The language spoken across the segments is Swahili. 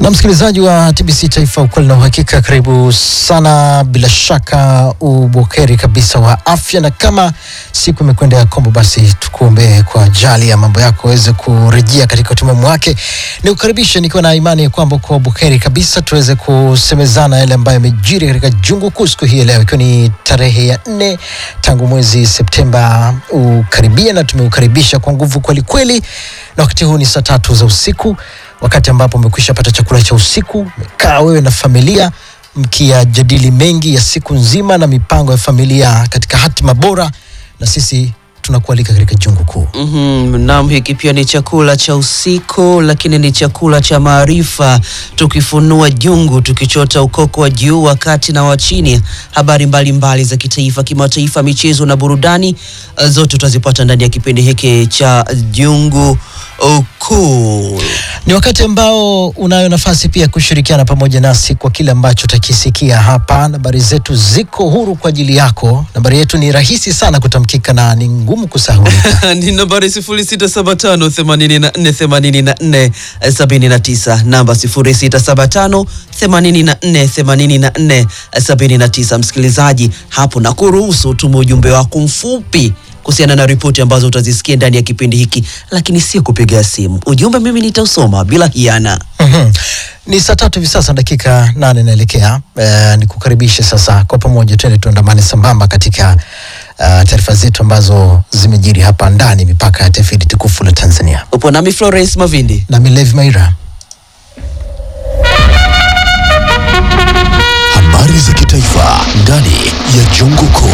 Na msikilizaji wa TBC Taifa, ukweli na uhakika, karibu sana. Bila shaka ubokeri kabisa wa afya, na kama siku imekwenda ya kombo, basi tukuombee kwa ajali ya mambo yako aweze kurejea katika utimamu wake. Ni kukaribisha nikiwa na imani kwamba kwa bokeri kabisa tuweze kusemezana yale ambayo yamejiri katika jungu kuu siku hii leo, ikiwa ni tarehe ya nne tangu mwezi Septemba ukaribia, na tumeukaribisha kwa nguvu kweli kweli, na wakati huu ni saa tatu za usiku wakati ambapo umekwisha pata chakula cha usiku, umekaa wewe na familia mkiyajadili mengi ya siku nzima na mipango ya familia katika hatima bora, na sisi tunakualika katika jungu kuu. Mhm, Naam, hiki pia ni chakula cha usiku, lakini ni chakula cha maarifa, tukifunua jungu, tukichota ukoko wa juu, wa kati na wa chini. Habari mbalimbali mbali za kitaifa, kimataifa, michezo na burudani, eh, zote utazipata ndani ya kipindi hiki cha jungu kuu. Ni wakati ambao unayo nafasi pia kushirikiana pamoja nasi kwa kile ambacho utakisikia hapa. Nambari zetu ziko huru kwa ajili yako. Nambari yetu ni rahisi sana kutamkika na ni ngumu kusahulika. ni nambari 0675 84 84 79, namba 0675 84 84 79. Msikilizaji, hapo na kuruhusu tume ujumbe wako mfupi kuhusiana na ripoti ambazo utazisikia ndani ya kipindi hiki, lakini sio kupiga simu. Ujumbe mimi nitausoma bila hiana. Mhm. Ni saa tatu hivi sasa dakika nane inaelekea. Eh, ni kukaribishe sasa kwa pamoja, twende tuandamane sambamba katika uh, taarifa zetu ambazo zimejiri hapa ndani mipaka ya taifa hili tukufu la Tanzania. Upo nami Florence Mavindi. Na Milevi Maira. Habari za kitaifa ndani ya jungu kuu.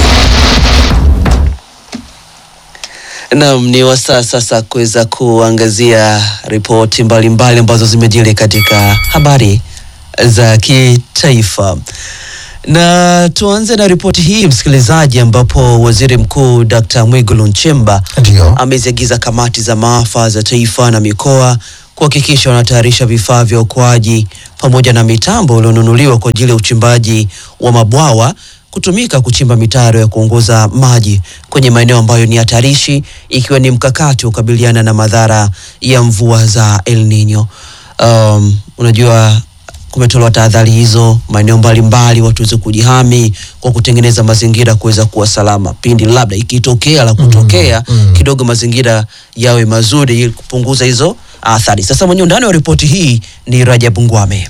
Naam, ni wasaa sasa kuweza kuangazia ripoti mbalimbali ambazo zimejiri katika habari za kitaifa, na tuanze na ripoti hii msikilizaji, ambapo waziri mkuu Dr. Mwigulu Nchemba Ndio. ameziagiza kamati za maafa za taifa na mikoa kuhakikisha wanatayarisha vifaa vya uokoaji pamoja na mitambo iliyonunuliwa kwa ajili ya uchimbaji wa mabwawa kutumika kuchimba mitaro ya kuongoza maji kwenye maeneo ambayo ni hatarishi, ikiwa ni mkakati wa kukabiliana na madhara ya mvua za El Nino. Um, unajua kumetolewa tahadhari hizo maeneo mbalimbali, watu waweze kujihami kwa kutengeneza mazingira kuweza kuwa salama pindi labda ikitokea la kutokea kidogo, mazingira yawe mazuri ili kupunguza hizo athari. Sasa mwenye undani wa ripoti hii ni Rajabu Ngwame.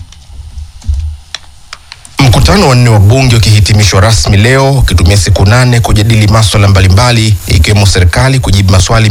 Mkutano wa nne wa bunge ukihitimishwa rasmi leo ukitumia siku nane kujadili maswala mbalimbali ikiwemo serikali kujibu maswali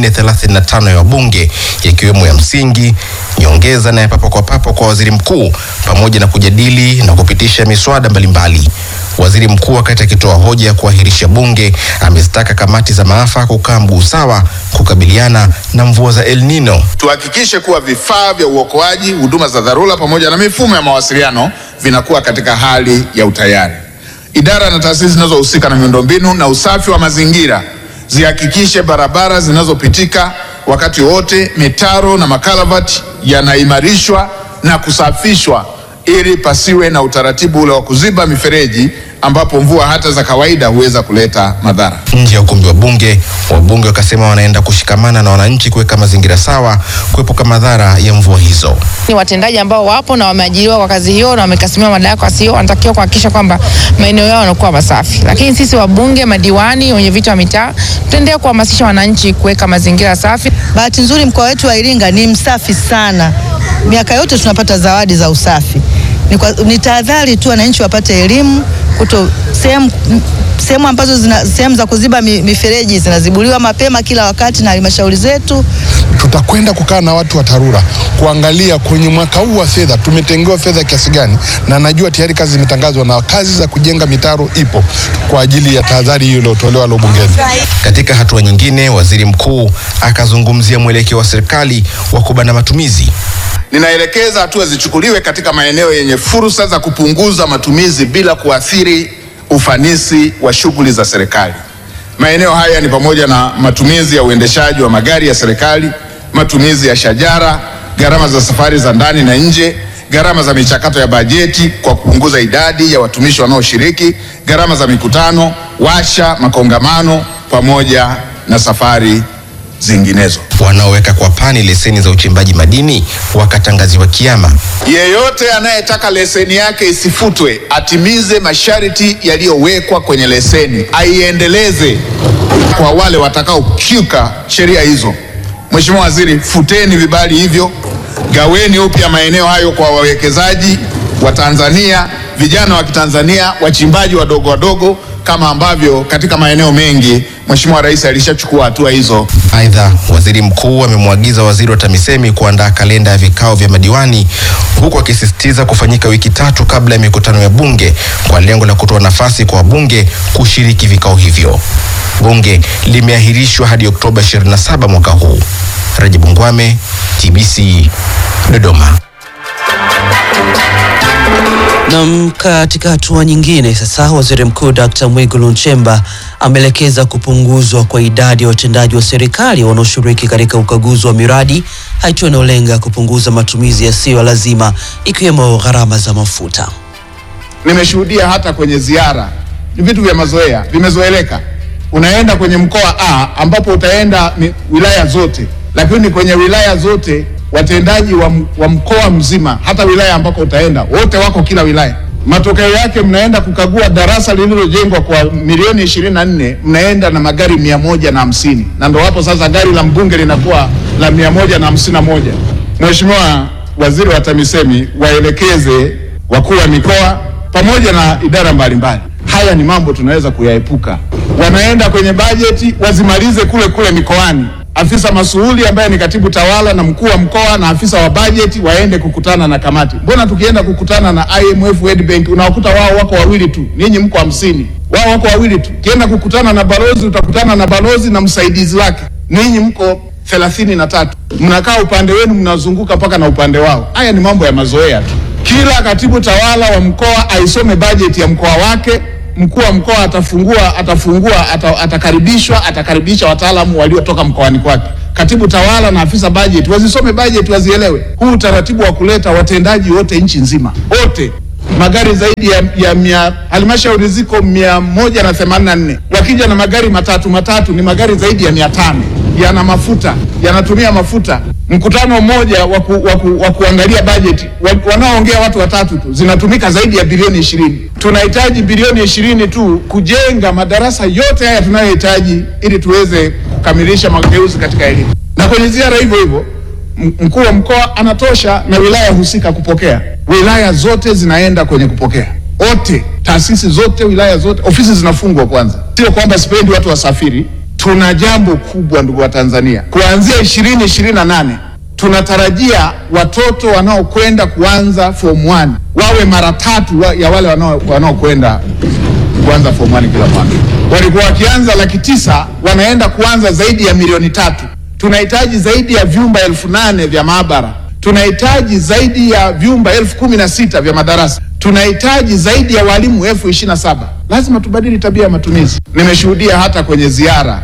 435 ya wabunge yakiwemo ya msingi, nyongeza na ya papo kwa papo kwa waziri mkuu pamoja na kujadili na kupitisha miswada mbalimbali. Waziri mkuu wakati akitoa hoja ya kuahirisha bunge amezitaka kamati za maafa kukaa mguu sawa kukabiliana na mvua za El Nino. tuhakikishe kuwa vifaa vya uokoaji, huduma za dharura pamoja na mifumo ya mawasiliano vinakuwa katika hali ya utayari. Idara na taasisi zinazohusika na miundombinu na usafi wa mazingira zihakikishe barabara zinazopitika wakati wote, mitaro na makalavati yanaimarishwa na kusafishwa ili pasiwe na utaratibu ule wa kuziba mifereji ambapo mvua hata za kawaida huweza kuleta madhara. Nje ya ukumbi wa bunge, wabunge wakasema wanaenda kushikamana na wananchi kuweka mazingira sawa kuepuka madhara ya mvua hizo. ni watendaji ambao wapo na wameajiriwa kwa kazi hiyo na wamekasimia madaraka hiyo, wanatakiwa kuhakikisha kwamba maeneo yao yanakuwa masafi. Lakini sisi wabunge, madiwani, wenye viti wa mitaa, tutaendelea kuhamasisha wananchi kuweka mazingira safi. Bahati nzuri mkoa wetu wa Iringa ni msafi sana. Miaka yote tunapata zawadi za usafi. Ni, kwa, ni tahadhari tu wananchi wapate elimu kuto sehemu sehemu ambazo zina sehemu za kuziba mi- mifereji zinazibuliwa mapema kila wakati na halmashauri zetu. tutakwenda kukaa na watu wa TARURA kuangalia kwenye mwaka huu wa fedha tumetengewa fedha kiasi gani, na najua tayari kazi zimetangazwa na kazi za kujenga mitaro ipo kwa ajili ya tahadhari hiyo iliyotolewa leo bungeni. Katika hatua nyingine, waziri mkuu akazungumzia mwelekeo wa serikali wa kubana matumizi. Ninaelekeza hatua zichukuliwe katika maeneo yenye fursa za kupunguza matumizi bila kuathiri ufanisi wa shughuli za serikali. Maeneo haya ni pamoja na matumizi ya uendeshaji wa magari ya serikali, matumizi ya shajara, gharama za safari za ndani na nje, gharama za michakato ya bajeti kwa kupunguza idadi ya watumishi wanaoshiriki, gharama za mikutano, washa, makongamano pamoja na safari zinginezo. Wanaoweka kwa pani leseni za uchimbaji madini wakatangaziwa kiama. Yeyote anayetaka leseni yake isifutwe atimize masharti yaliyowekwa kwenye leseni, aiendeleze kwa wale watakaokiuka sheria hizo. Mheshimiwa Waziri, futeni vibali hivyo, gaweni upya maeneo hayo kwa wawekezaji wa Tanzania, vijana wa Kitanzania, wachimbaji wadogo wadogo, kama ambavyo katika maeneo mengi Mheshimiwa Rais alishachukua hatua hizo. Aidha, waziri mkuu amemwagiza waziri wa TAMISEMI kuandaa kalenda ya vikao vya madiwani huku akisisitiza kufanyika wiki tatu kabla ya mikutano ya bunge kwa lengo la kutoa nafasi kwa wabunge kushiriki vikao hivyo. Bunge limeahirishwa hadi Oktoba 27 mwaka huu. Rajibu Ngwame, TBC, Dodoma. Nam, katika hatua nyingine sasa, waziri mkuu Dr. Mwigulu Nchemba ameelekeza kupunguzwa kwa idadi ya watendaji wa serikali wanaoshiriki katika ukaguzi wa miradi, hatua inayolenga kupunguza matumizi yasiyo lazima ikiwemo gharama za mafuta. Nimeshuhudia hata kwenye ziara, ni vitu vya mazoea, vimezoeleka. Unaenda kwenye mkoa A ambapo utaenda mi- wilaya zote, lakini kwenye wilaya zote watendaji wa, m- wa mkoa mzima, hata wilaya ambako utaenda, wote wako kila wilaya. Matokeo yake mnaenda kukagua darasa lililojengwa kwa milioni ishirini na nne mnaenda na magari mia moja na hamsini na ndo hapo sasa gari la mbunge linakuwa la mia moja na hamsini na moja. Mheshimiwa Waziri wa TAMISEMI waelekeze wakuu wa mikoa pamoja na idara mbalimbali. Haya ni mambo tunaweza kuyaepuka. Wanaenda kwenye bajeti wazimalize kule kule mikoani. Afisa masuhuli ambaye ni katibu tawala na mkuu wa mkoa na afisa wa bajeti waende kukutana na kamati. Mbona tukienda kukutana na IMF, World Bank unawakuta wao wako wawili tu, ninyi mko hamsini, wao wako wawili tu. Ukienda kukutana na balozi utakutana na balozi na msaidizi wake, ninyi mko thelathini na tatu, mnakaa upande wenu, mnazunguka mpaka na upande wao. Haya ni mambo ya mazoea tu. Kila katibu tawala wa mkoa aisome bajeti ya mkoa wake. Mkuu wa mkoa atafungua atafungua ata, atakaribishwa atakaribisha wataalamu waliotoka mkoani kwake. Katibu tawala na afisa bajeti wazisome bajeti, wazielewe. Huu utaratibu wa kuleta watendaji wote nchi nzima wote magari zaidi ya, ya mia halmashauri ziko mia moja na themanini na nne wakija na magari matatu matatu ni magari zaidi ya mia tano yana mafuta yanatumia mafuta mkutano mmoja wa ku- wa ku- wa kuangalia bajeti wa- wanaoongea watu watatu tu zinatumika zaidi ya bilioni ishirini tunahitaji bilioni ishirini tu kujenga madarasa yote haya tunayohitaji ili tuweze kukamilisha mageuzi katika elimu na kwenye ziara hivyo hivyo M- mkuu wa mkoa anatosha na wilaya husika kupokea. Wilaya zote zinaenda kwenye kupokea, wote, taasisi zote, wilaya zote, ofisi zinafungwa kwanza. Sio kwamba sipendi watu wasafiri. Tuna jambo kubwa, ndugu wa Tanzania, kuanzia ishirini ishirini na nane tunatarajia watoto wanaokwenda kuanza form 1 wawe mara tatu wa, ya wale wanao- wanaokwenda kuanza form 1 kila mwaka. Walikuwa wakianza laki tisa, wanaenda kuanza zaidi ya milioni tatu. Tunahitaji zaidi ya vyumba elfu nane vya maabara, tunahitaji zaidi ya vyumba elfu kumi na sita vya madarasa, tunahitaji zaidi ya walimu elfu ishirini na saba. Lazima tubadili tabia ya matumizi. Nimeshuhudia hata kwenye ziara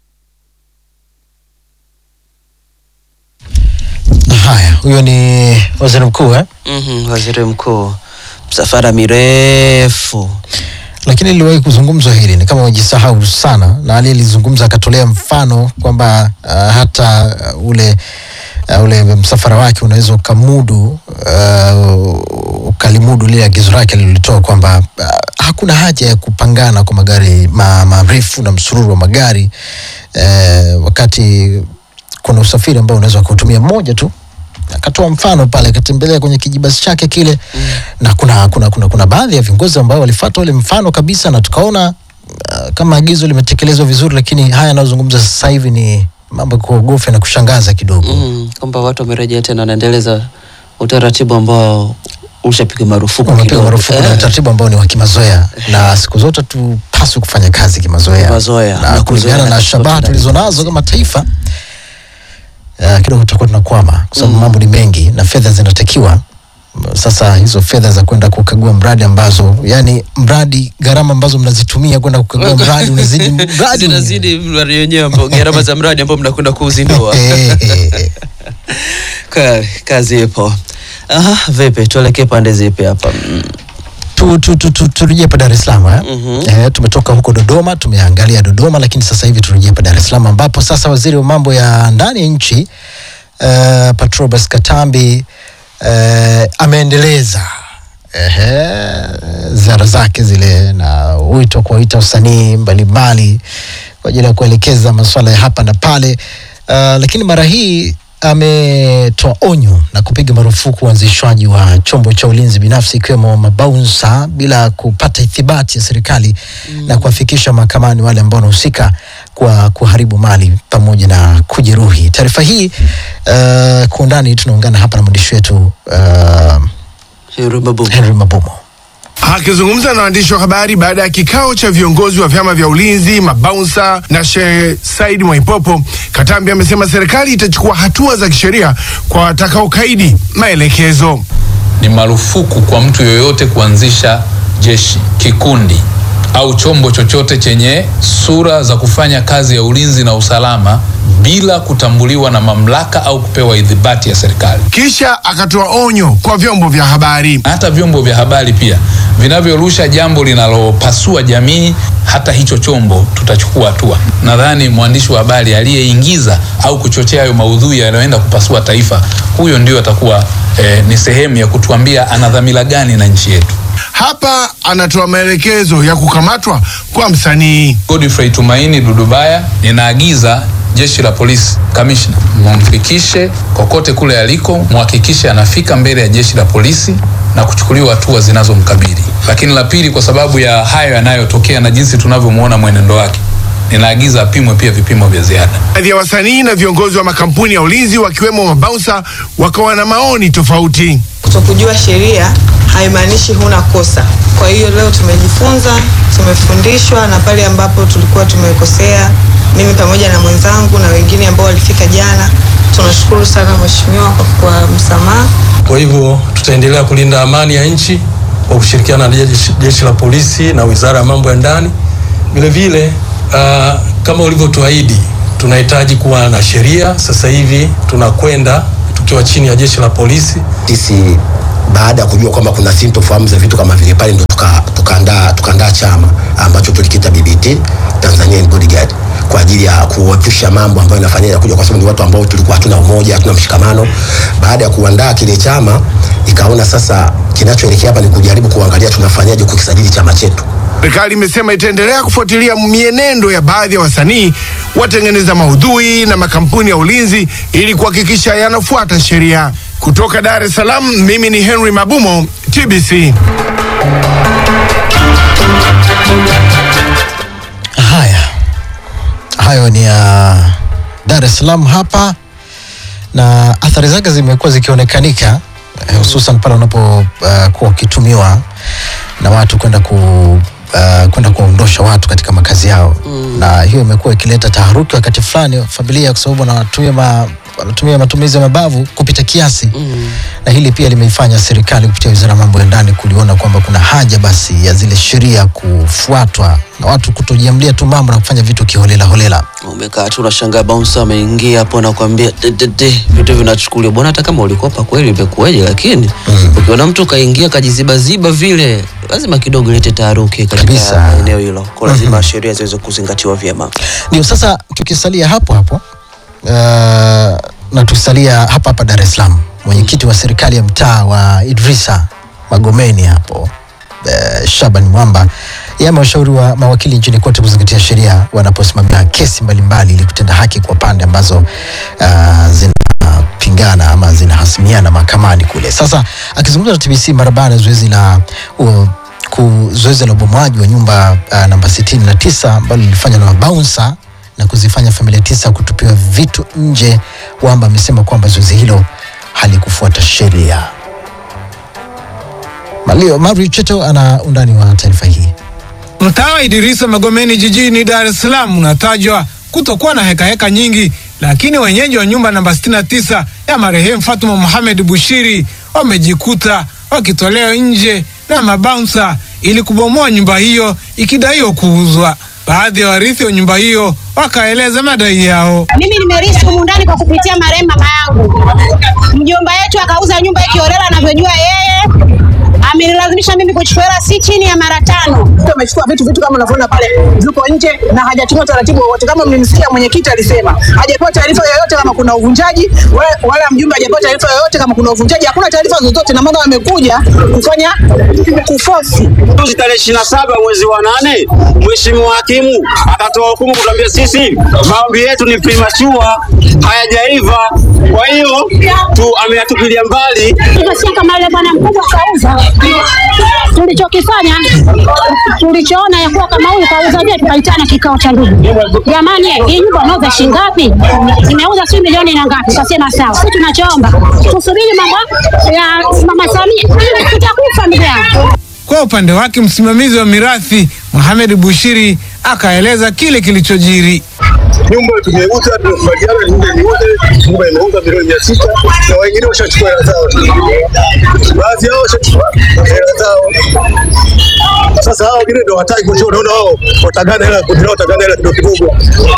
Haya, huyo ni waziri mkuu eh? Mhm, waziri mkuu, msafara mirefu lakini liliwahi kuzungumzwa hili, ni kama wajisahau sana, na aliyelizungumza akatolea mfano kwamba uh, hata uh, ule uh, ule msafara wake unaweza ukamudu uh, ukalimudu lile agizo lake alilolitoa kwamba uh, hakuna haja ya kupangana kwa magari ma- marefu na msururu wa magari uh, wakati kuna usafiri ambao unaweza kutumia mmoja tu akatoa mfano pale akatembelea kwenye kijibasi chake kile mm. na kuna, kuna, kuna, kuna baadhi ya viongozi ambao walifuata ule mfano kabisa na tukaona uh, kama agizo limetekelezwa vizuri lakini haya yanayozungumza sasa hivi ni mambo ya kuogofya na kushangaza kidogo mm. mm, kwamba watu wamerejea tena wanaendeleza utaratibu ambao ushapigwa marufuku umepiga kidogo. marufuku na Eh, utaratibu ambao ni wa kimazoea na siku zote tupaswi kufanya kazi kimazoea Kimazoea, na na kuzoea kulingana na na tofauti shabaha na tulizo nazo kama taifa uh, kidogo tutakuwa tunakwama kwa sababu mambo ni mengi na fedha zinatakiwa sasa hizo fedha za kwenda kukagua mradi ambazo yani mradi gharama ambazo mnazitumia kwenda kukagua mradi unazidi mradi zinazidi mradi wenyewe ambao gharama za mradi ambao mnakwenda kuuzindua. Eh, Ka- kazi ipo. Aha, vipi tuelekee pande zipi hapa? Mm. tu, tu, tu, tu, turejee hapa Dar es Salaam eh? Eh, tumetoka huko Dodoma, tumeangalia Dodoma, lakini sasa hivi turejee hapa Dar es Salaam ambapo sasa waziri wa mambo ya ndani ya nchi uh, Patrobas Katambi uh, ameendeleza ehe, ziara zake zile na wito wa kuwaita wasanii mbalimbali kwa ajili ya kuelekeza masuala ya hapa na pale uh, lakini mara hii ametoa onyo na kupiga marufuku uanzishwaji wa chombo cha ulinzi binafsi ikiwemo mabaunsa bila kupata ithibati ya serikali mm. na kuwafikisha mahakamani wale ambao wanahusika kwa kuharibu mali pamoja na kujeruhi. Taarifa hii uh, kwa undani tunaungana hapa na mwandishi wetu uh, Henry Mabumu. Henry Mabomo. Akizungumza na waandishi wa habari baada ya kikao cha viongozi wa vyama vya ulinzi, mabaunsa na Sheikh Said Mwaipopo, Katambi amesema serikali itachukua hatua za kisheria kwa watakaokaidi maelekezo. ni marufuku kwa mtu yoyote kuanzisha jeshi, kikundi au chombo chochote chenye sura za kufanya kazi ya ulinzi na usalama bila kutambuliwa na mamlaka au kupewa idhibati ya serikali. Kisha akatoa onyo kwa vyombo vya habari. Hata vyombo vya habari pia vinavyorusha jambo linalopasua jamii, hata hicho chombo tutachukua hatua. Nadhani mwandishi wa habari aliyeingiza au kuchochea hayo maudhui yanayoenda kupasua taifa, huyo ndio atakuwa eh, ni sehemu ya kutuambia ana dhamira gani na nchi yetu. Hapa anatoa maelekezo ya kukamatwa kwa msanii. Godfrey Tumaini Dudubaya, ninaagiza jeshi la polisi kamishna, mumfikishe kokote kule aliko, muhakikishe anafika mbele ya jeshi la polisi na kuchukuliwa hatua zinazomkabili. Lakini la pili, kwa sababu ya hayo yanayotokea na jinsi tunavyomwona mwenendo wake, ninaagiza apimwe pia vipimo vya ziada. Baadhi ya wasanii na viongozi wa makampuni ya ulinzi wakiwemo mabaunsa wakawa na maoni tofauti. Kutokujua sheria haimaanishi huna kosa. Kwa hiyo leo tumejifunza, tumefundishwa, na pale ambapo tulikuwa tumekosea, mimi pamoja na mwenzangu na wengine ambao walifika jana, tunashukuru sana mheshimiwa kwa, kwa msamaha. Kwa hivyo tutaendelea kulinda amani ya nchi kwa kushirikiana na jeshi, jeshi la polisi na wizara ya mambo ya ndani. Vile vile uh, kama ulivyotuahidi, tunahitaji kuwa na sheria. Sasa hivi tunakwenda tukiwa chini ya jeshi la polisi. sisi baada ya kujua kwamba kuna sintofahamu za vitu kama vile pale ndo tukaandaa tuka tukaandaa tukaandaa chama ambacho tulikita BBT Tanzanian Bodyguard kwa ajili ya kuepusha mambo ambayo yanafanyia ya kuja, kwa sababu ni watu ambao tulikuwa hatuna umoja, hatuna mshikamano. Baada ya kuandaa kile chama, ikaona sasa kinachoelekea hapa ni kujaribu kuangalia tunafanyaje kukisajili chama chetu. Serikali imesema itaendelea kufuatilia mienendo ya baadhi ya wasanii, watengeneza maudhui na makampuni ya ulinzi ili kuhakikisha yanafuata sheria. Kutoka Dar es Salaam, mimi ni Henry Mabumo, TBC. Haya, hayo ni ya Dar es Salaam hapa, na athari zake zimekuwa zikionekanika eh, hususan pale unapokuwa uh, ukitumiwa na watu kwenda ku uh, kwenda kuwaondosha watu katika makazi yao mm. na hiyo imekuwa ikileta taharuki wakati fulani wa familia, kwa sababu wanatumia ma, wanatumia matumizi ya mabavu kupita kiasi mm. na hili pia limeifanya serikali kupitia wizara ya mambo ya ndani kuliona kwamba kuna haja basi ya zile sheria kufuatwa na watu kutojiamlia tu mambo na kufanya vitu kiholela holela. Umekaa tu unashangaa bouncer ameingia hapo na kuambia de, de, de, vitu vinachukuliwa. Bwana, hata kama ulikopa kweli imekuwaje, lakini ukiona mtu kaingia kajizibaziba vile, lazima kidogo ilete taharuki katika Kabisa. eneo hilo, kwa lazima sheria ziweze kuzingatiwa vyema. Ndio sasa tukisalia hapo hapo uh, na tukisalia hapa hapa Dar es Salaam, mwenyekiti wa serikali ya mtaa wa Idrisa Magomeni hapo uh, Shaban Mwamba yeye amewashauri wa mawakili nchini kote kuzingatia sheria wanaposimamia kesi mbalimbali ili kutenda haki kwa pande ambazo uh, zinapingana ama zinahasimiana mahakamani kule. Sasa akizungumza na TBC mara baada ya zoezi la uh, ku- zoezi la ubomoaji wa nyumba uh, namba 69 ambalo lilifanywa na mabaunsa na kuzifanya familia tisa kutupiwa vitu nje. Wamba amesema kwamba zoezi hilo halikufuata sheria. Malio Mavri Cheto ana undani wa taarifa hii. Mtaa wa Idirisa Magomeni jijini Dar es Salaam unatajwa kutokuwa na hekaheka heka nyingi, lakini wenyeji wa nyumba namba 69 ya marehemu Fatuma Mohamed Bushiri wamejikuta wakitolewa nje na mabaunsa ili kubomoa nyumba hiyo ikidaiwa kuuzwa. Baadhi ya warithi wa nyumba hiyo wakaeleza madai yao. Mimi nimerithi humu ndani kwa kupitia marehemu mama yangu. Mjomba yetu akauza nyumba hii kiholela anavyojua yeye, ame Ilinilazimisha mimi kuchukua hela si chini ya mara tano. Amechukua vitu vitu kama unavyoona pale viko nje na hajatumia taratibu wowote. Kama mlimsikia mwenyekiti alisema hajapewa taarifa yoyote kama kuna uvunjaji, wala, wala mjumbe hajapewa taarifa yoyote kama kuna uvunjaji. Hakuna taarifa zozote, na maana wamekuja kufanya kufosi. Juzi tarehe ishirini na saba mwezi wa nane mheshimiwa hakimu akatoa hukumu kutuambia sisi maombi yetu ni premature, hayajaiva. Kwa hiyo tu ameyatupilia mbali. Tunasikia kama yule bwana mkubwa kauza. Tulichokifanya tulichoona ya kuwa kama huyu kauza, je, tukaitana kikao cha ndugu, jamani, eh, hii nyumba unauza shilingi ngapi? Imeuza si milioni na ngapi? Tukasema sawa, sisi tunachoomba tusubiri mambo ya mama Samia, tutakufa ndugu yangu. Kwa upande wake msimamizi wa mirathi Mohamed Bushiri akaeleza kile kilichojiri. nyumba tumeuza, tumekubaliana nyumba iuze, nyumba imeuza milioni mia sita na wengine washachukua hela zao, baadhi yao washachukua hela zao. Sasa hao wengine ndio wataki kwa hiyo unaona wao watagana hela, kundi lao watagana hela kidogo kidogo.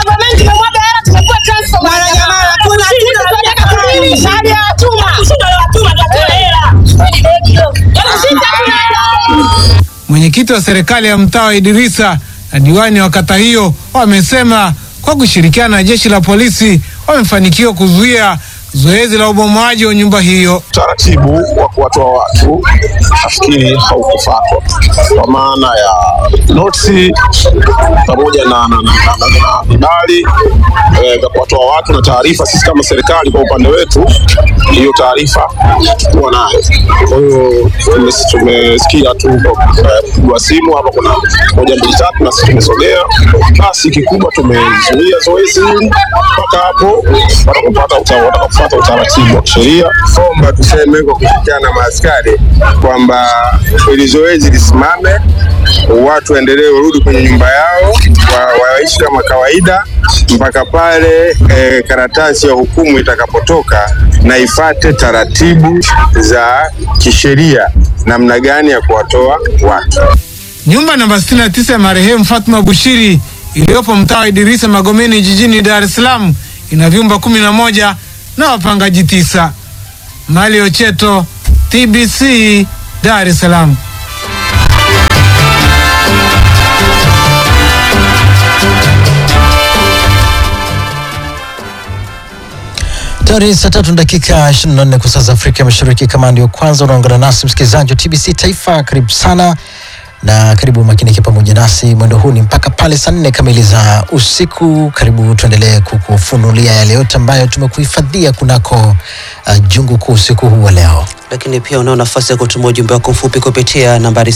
Mwenyekiti wa serikali ya mtaa wa Idirisa na diwani wa kata hiyo wamesema kwa kushirikiana na jeshi la polisi wamefanikiwa kuzuia zoezi la ubomoaji wa nyumba hiyo. Utaratibu wa kuwatoa watu nafikiri haukufuatwa kwa maana ya notisi pamoja na na- na- na- na- na vibali eh, vya kuwatoa watu na taarifa. Sisi kama serikali kwa upande wetu, hiyo taarifa hatukuwa nayo. Kwa hiyo tume- tumesikia tu eh, kupigwa simu hapa, kuna moja mbili tatu, na sisi tumesogea. Basi kikubwa tumezuia zoezi hili mpaka hapo watakapopata uta- watakapofuata utaratibu wa kisheria. omba tuseme kwa kushirikiana na maaskari kwamba ili zoezi lisimame, watu waendelee warudi kwenye nyumba yao, wa- waishi kama kawaida mpaka pale eh, karatasi ya hukumu itakapotoka na ifate taratibu za kisheria namna gani ya kuwatoa watu. Nyumba namba 69 ya marehemu Fatma Bushiri iliyopo mtaa wa Idirisa Magomeni jijini Dar es Salaam ina vyumba kumi na moja na wapangaji tisa. Mali Ocheto, TBC, Dar es Salaam. Tayari saa tatu na dakika 24 kwa saa za Afrika Mashariki. Kama ndio kwanza unaungana nasi msikilizaji wa TBC Taifa, karibu sana na karibu makinike pamoja nasi mwendo huu ni mpaka pale saa nne kamili za usiku. Karibu tuendelee kukufunulia yale yote ambayo tumekuhifadhia kunako uh, jungu kuu usiku huu wa leo. lakini pia unao nafasi ya kutuma ujumbe wako mfupi kupitia nambari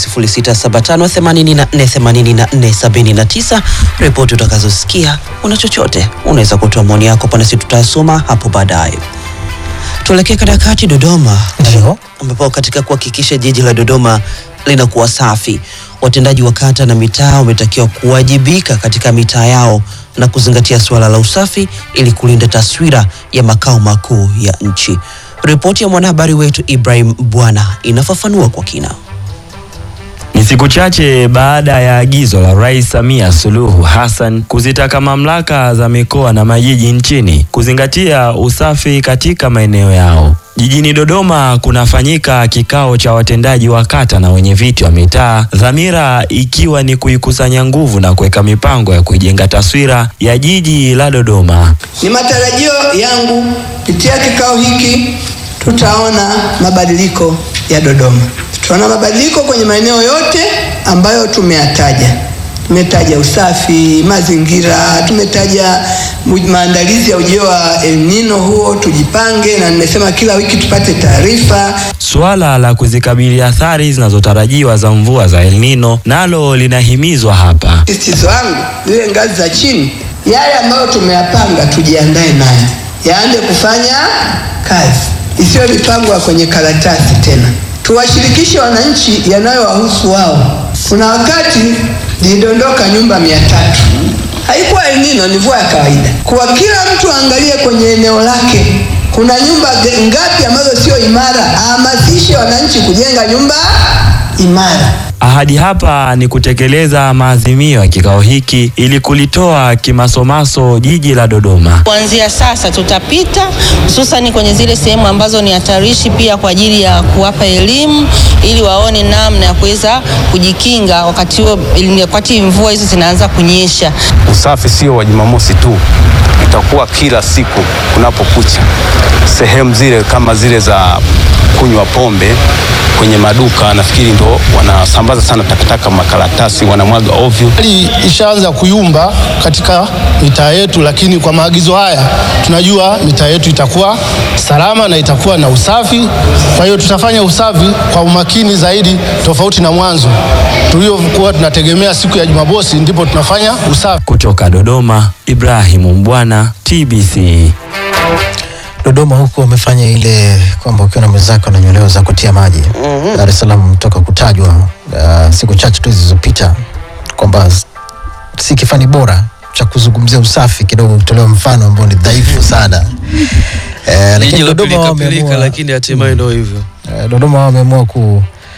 0675848479 ripoti utakazosikia una chochote unaweza kutoa maoni yako pana si tutasoma hapo baadaye tuelekee katika kati dodoma ambapo katika kuhakikisha jiji la dodoma linakuwa safi watendaji wa kata na mitaa wametakiwa kuwajibika katika mitaa yao na kuzingatia suala la usafi ili kulinda taswira ya makao makuu ya nchi ripoti ya mwanahabari wetu ibrahim bwana inafafanua kwa kina Ni siku chache baada ya agizo la Rais Samia Suluhu Hassan kuzitaka mamlaka za mikoa na majiji nchini kuzingatia usafi katika maeneo yao. Jijini Dodoma kunafanyika kikao cha watendaji wa kata na wenye viti wa mitaa, dhamira ikiwa ni kuikusanya nguvu na kuweka mipango ya kuijenga taswira ya jiji la Dodoma. Ni matarajio yangu kupitia kikao hiki tutaona mabadiliko ya Dodoma. Tutaona mabadiliko kwenye maeneo yote ambayo tumeyataja. Tumetaja usafi, mazingira, tumetaja mu- maandalizi ya ujio wa El Nino huo, tujipange, na nimesema kila wiki tupate taarifa. Suala la kuzikabili athari zinazotarajiwa za mvua za El Nino nalo linahimizwa hapa. Sisitizo wangu zile ngazi za chini, yale ambayo tumeyapanga tujiandae nayo, yaanze kufanya kazi, isiyo mipango ya kwenye karatasi tena. Tuwashirikishe wananchi yanayowahusu wao. Kuna wakati zilidondoka nyumba mia tatu, haikuwa El Nino, ni mvua ya kawaida. Kwa kila mtu aangalie kwenye eneo lake kuna nyumba ge- ngapi ambazo sio imara, ahamasishe wananchi kujenga nyumba imara. Ahadi hapa ni kutekeleza maazimio ya kikao hiki ili kulitoa kimasomaso jiji la Dodoma. Kuanzia sasa tutapita hususani kwenye zile sehemu ambazo ni hatarishi, pia kwa ajili ya kuwapa elimu ili waone namna ya kuweza kujikinga wakati huo, wakati mvua hizo zinaanza kunyesha. Usafi sio wa Jumamosi tu, itakuwa kila siku kunapokucha. Sehemu zile kama zile za kunywa pombe kwenye maduka, nafikiri ndo wanasambaza sana takataka, makaratasi wanamwaga ovyo. Hali ishaanza kuyumba katika mitaa yetu, lakini kwa maagizo haya tunajua mitaa yetu itakuwa salama na itakuwa na usafi. Kwa hiyo tutafanya usafi kwa umakini zaidi, tofauti na mwanzo tuliokuwa tunategemea siku ya Jumamosi ndipo tunafanya usafi. Kutoka Dodoma, Ibrahimu Mbwana, TBC. Dodoma huko wamefanya ile kwamba ukiwa na mwenzako ananyolewa za kutia maji. Dar es Salaam toka kutajwa uh, siku chache tu zilizopita kwamba s- si kifani bora cha kuzungumzia usafi, kidogo kutolewa mfano ambao ni dhaifu sana eh, Jiji lakini la Dodoma pilika pilika, wameamua lakini hatimaye ndio hivyo. eh, Dodoma wameamua ku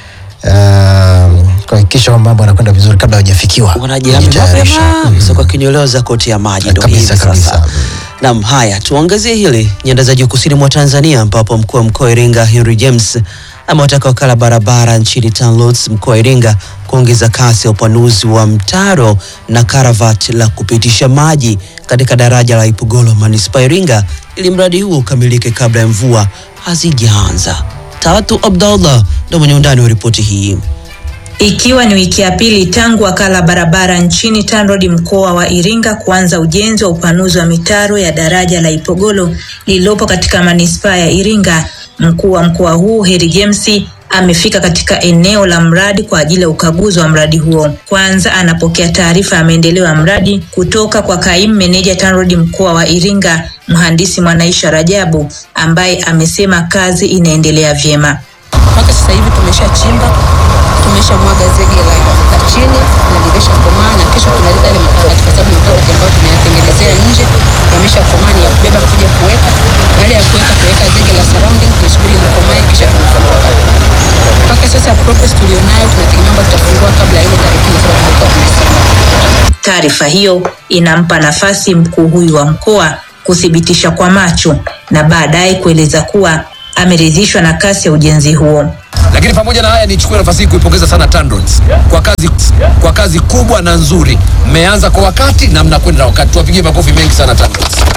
uh, kuhakikisha kwamba mambo yanakwenda vizuri kabla hawajafikiwa Wanajiami kujitayarisha. mapema sasa kwa kinyolewa za koti ya maji ndio hivi kabisa kabisa. sasa. Naam, haya tuangazie hili nyanda za juu kusini mwa Tanzania ambapo mkuu wa mkoa wa Iringa Henry James amewataka wakala barabara nchini TANROADS mkoa wa Iringa kuongeza kasi ya upanuzi wa mtaro na karavati la kupitisha maji katika daraja la Ipogolo manispaa ya Iringa ili mradi huo ukamilike kabla ya mvua hazijaanza. Tatu Abdallah ndio mwenye undani wa ripoti hii. Ikiwa ni wiki ya pili tangu wakala barabara nchini TANROADS mkoa wa Iringa kuanza ujenzi wa upanuzi wa mitaro ya daraja la Ipogolo lililopo katika manispaa ya Iringa, mkuu wa mkoa huu Heri James amefika katika eneo la mradi kwa ajili ya ukaguzi wa mradi huo. Kwanza anapokea taarifa ya maendeleo ya mradi kutoka kwa kaimu meneja TANROADS mkoa wa Iringa, mhandisi Mwanaisha Rajabu, ambaye amesema kazi inaendelea vyema. mpaka sasa hivi tumeshachimba tumeshamwaga zege la, la chini na limeshakomaa na kesho tunaleta ile makaratasi kwa sababu makaratasi ambayo tumeyatengenezea nje yameshakomaa ni ya kubeba kuja kuweka baada ya kuweka tuweka zege la surrounding tusubiri likomae kisha tunafungua mpaka sasa progress tulionayo tunategemea kwamba tutafungua kabla ya ile tarehe kumi na saba tulikuwa tumesema Taarifa hiyo inampa nafasi mkuu huyu wa mkoa kuthibitisha kwa macho na baadaye kueleza kuwa ameridhishwa na kasi ya ujenzi huo. Lakini pamoja na haya, nichukue nafasi hii kuipongeza sana TANROADS kwa kazi, kwa kazi kubwa na nzuri. Mmeanza kwa wakati na mnakwenda na wakati, tuwapigie makofi mengi sana TANROADS.